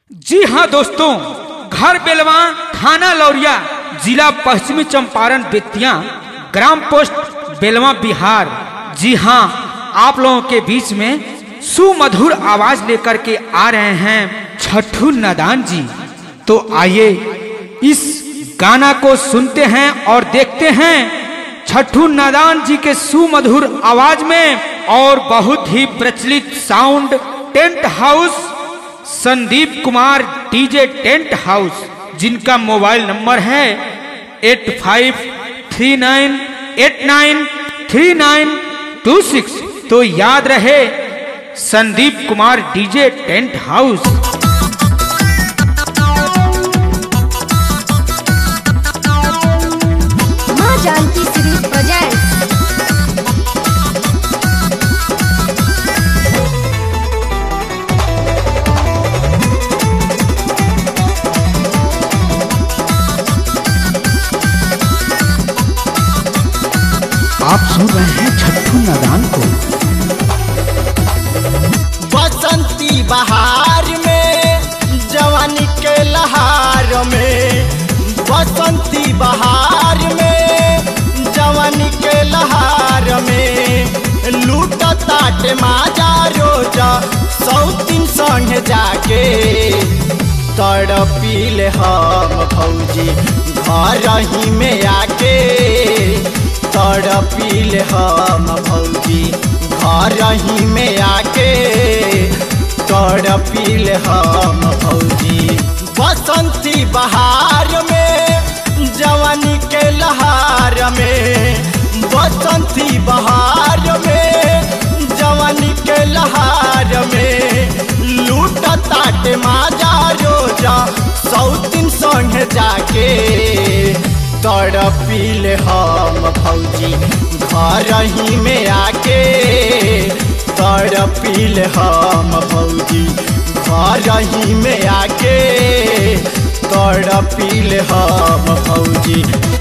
जी हाँ दोस्तों घर बेलवा थाना लौरिया जिला पश्चिमी चंपारण बेतिया ग्राम पोस्ट बेलवा बिहार जी हाँ आप लोगों के बीच में सुमधुर आवाज लेकर के आ रहे हैं छठू नादान जी तो आइए इस गाना को सुनते हैं और देखते हैं छठू नादान जी के सुमधुर आवाज में और बहुत ही प्रचलित sound tent house Sandeep Kumar DJ tent house जिनका मोबाइल नंबर है eight five three nine eight nine three nine two six तो याद रहे Sandeep Kumar DJ tent house माँ जानकी श्री प्रेजेंट्स आप सुन रहे हैं छठू नादान को बसंती बहार में जवानी के लहार में बसंती बहार में जवानी के लहार में लूट ताट माजा रोजा सौ तीन संग जाके तड़पील हम भौजी घर ही में आके तड़पील हम भौजी घर ही में आके तड़पील हम भौजी बसंती बहार में जवानी के लहार में बसंती बहार में जवानी के लहार में लूट ताट माजा रोजा सौ तीन संग जाके तड़पील हम भौजी घर ही में आके तड़पील हम भौजी घर ही में आके तड़पील हम भौजी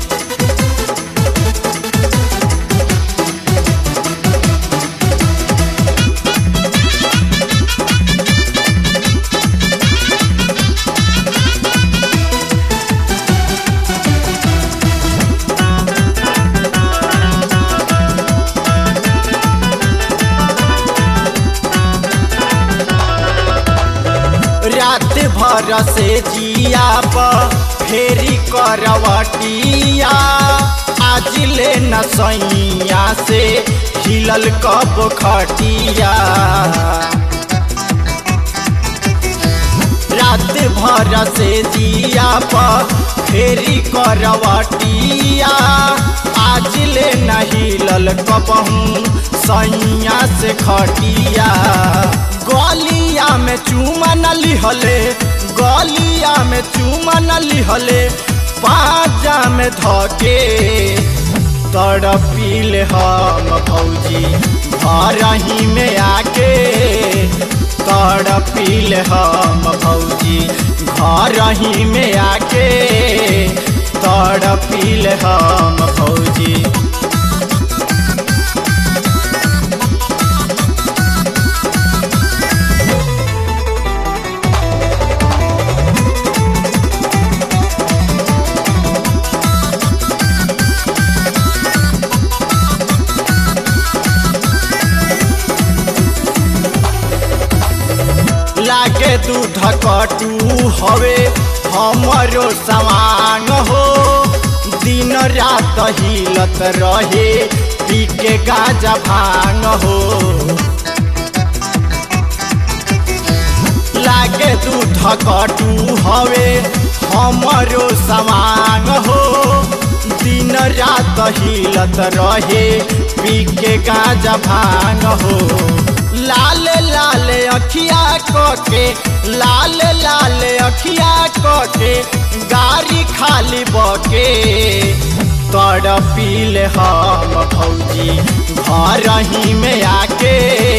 रात भर से जिया पर फेरी करवटिया आज ले न सैया से हिलल कब खटिया रात भर से जिया पर फेरी करवटिया आज ले न हिलल कबहू सैया से खटिया गलिया में चूमा न लिहले गलिया में चूमा न लिहले पाजा में धके तड़पील हम भौजी घर ही में आके तड़पील हम भौजी घर ही में आके तड़पील हम भौजी लागे दूध कटू हवे हमरो सवांग हो दिन रात हिलत रहे पी के गाजा भांग हो लागे दूध कटू हवे हमरो सवांग हो दिन रात हिलत रहे पी के गाजा भांग हो लाल लाल अखिया के लाल लाल अखिया के गाड़ी खाली बके तड़पील हम भौजी घर ही में आके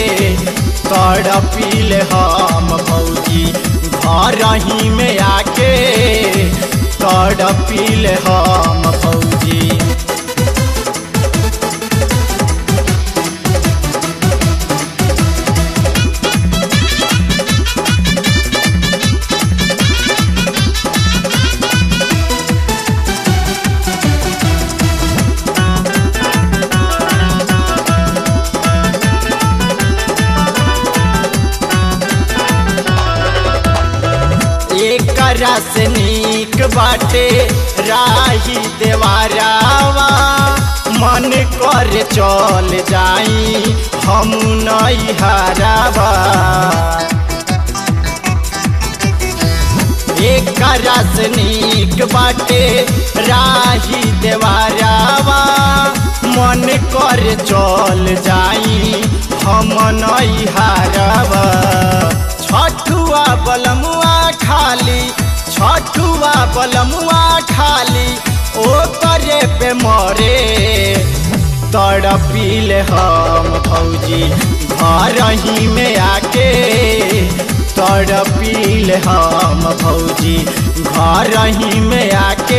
तड़पील हम भौजी घर ही में आके तड़पील हम भौजी एकरा से नीक बाटे राही देवारावा मन कर चल जाई हम नहीं हारावा एकरा से नीक बाटे राही देवारावा मन कर चल जाई हम नहीं हारावा छठुआ बलमुआ खाली छठुआ बलमुआ खाली ओ करे पे मरे तड़पील हम भौजी घर ही में आके तड़पील हम भौजी घर ही में आके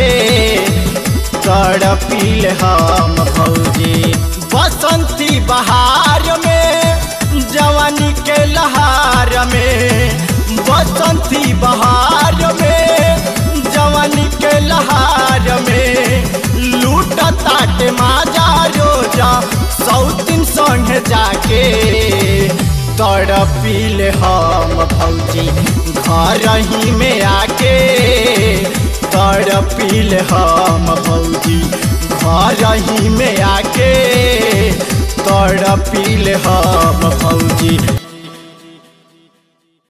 तड़पील हम भौजी बसंती बहार में जवानी के लहार में बसंती बहार में जवानी के लहार में लूट ताट माजा रोजा सौतिन संग जाके तड़पील हम भौजी घर ही में आके तड़पील हम भौजी घर ही में आके तड़पील हम भौजी